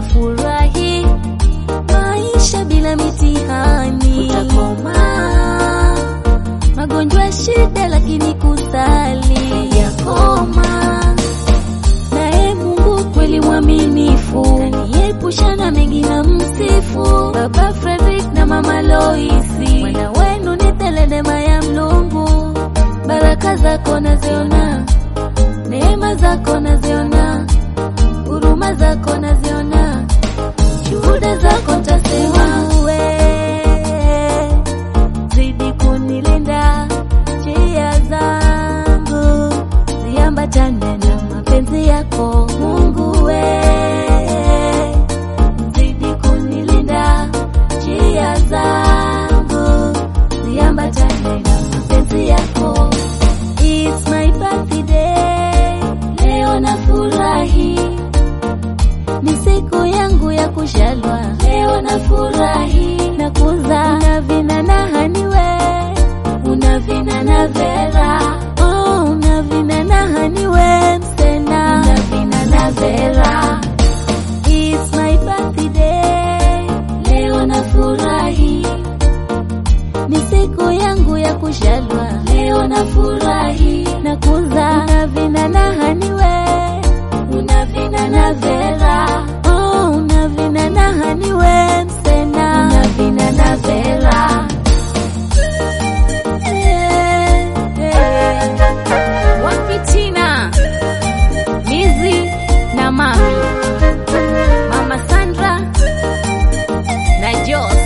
nafurahi maisha bila mitihani, utakoma magonjwa shida, lakini kusali yakoma. Naye Mungu kweli mwaminifu, kaniepusha na mengi na msifu. Baba Frederick na mama Loisi, mwana wenu ni teledema ya Mlungu. Baraka zako naziona, neema zako naziona, huruma zako naziona, shuhuda zako ntasema. Uwe zidi kunilinda, njia zangu ziambatane na mapenzi yako Mungu we zidi kunilinda, njia zangu ziambatane na mapenzi yako. It's my birthday, leo nafurahi, ni siku yangu ya kushalwa, leo nafurahi na kuza unavina na haniwe unavina na Vera oh, unavina na haniwe msena unavina na Vera It's my birthday, leo nafurahi, ni siku yangu ya kushalwa, leo nafurahi na kuza unavina na haniwe unavina na Vera oh, unavina na haniwe msena unavina na Vera Wapitina Mizi na Mami Mama Sandra na Jos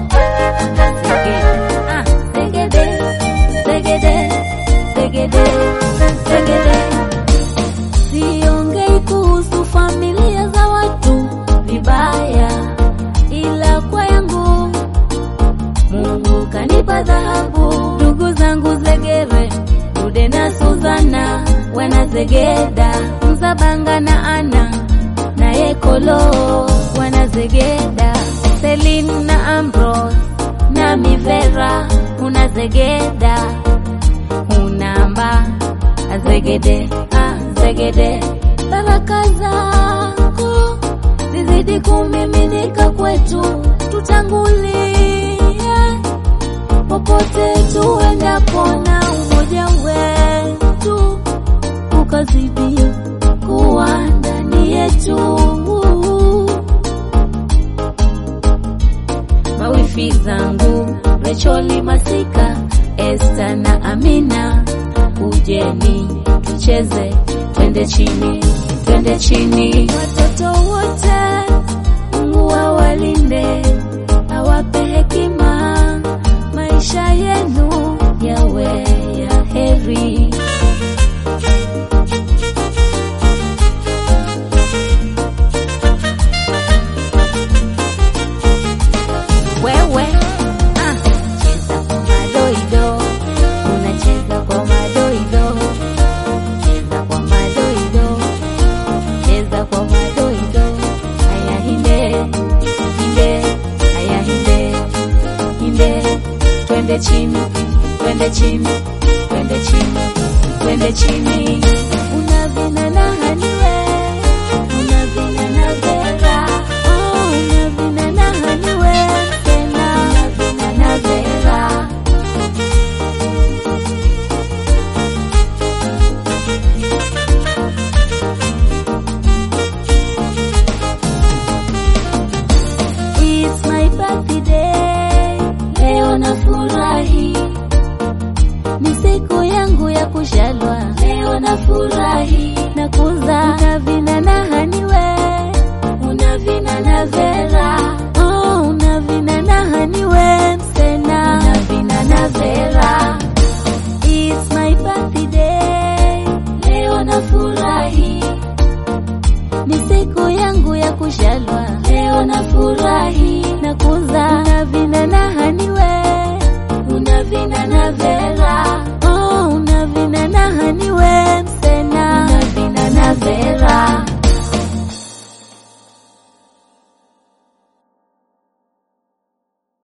Ah, Segede Segede Segede Segede Siongei kuhusu familia za watu vibaya, ila kwa yangu Mungu kanipa dhahabu. Ndugu zangu Zegere, Dude na Suzana wanazegeda, Mzabanga na Ana na Yekolo wanazegeda, Celine na Ambrose na Mivera unazegeda, unamba azegede azegede, baraka zako zizidi kumiminika kwetu, tutangulie popote tuendapo, na umoja wetu ukazidi kuwa ndani yetu. Mawifi zangu Recholi Masika, Esta na Amina, kujeni tucheze, twende chini, twende chini. Watoto wote Mungu awalinde, awape hekima, maisha yenu yawe ya heri. Wewe ah, cheza kwa madoido, unacheza kwa madoido, cheza kwa madoido, cheza kwa madoido. Haya hinde hinde, haya hinde hinde, twende chini, twende chini, twende chini, twende chini. Unavina na haniwe, unavina na Vera, oh, unavina na haniwe tena, unavina na Vera. It's my birthday, leo nafurahi, ni siku yangu ya kushalwa, leo nafurahi na kuza unavina na haniwe unavina na Vera oh, unavina na haniwe msena unavina na Vera It's my birthday, leo nafurahi, ni siku yangu ya kushalwa, leo nafurahi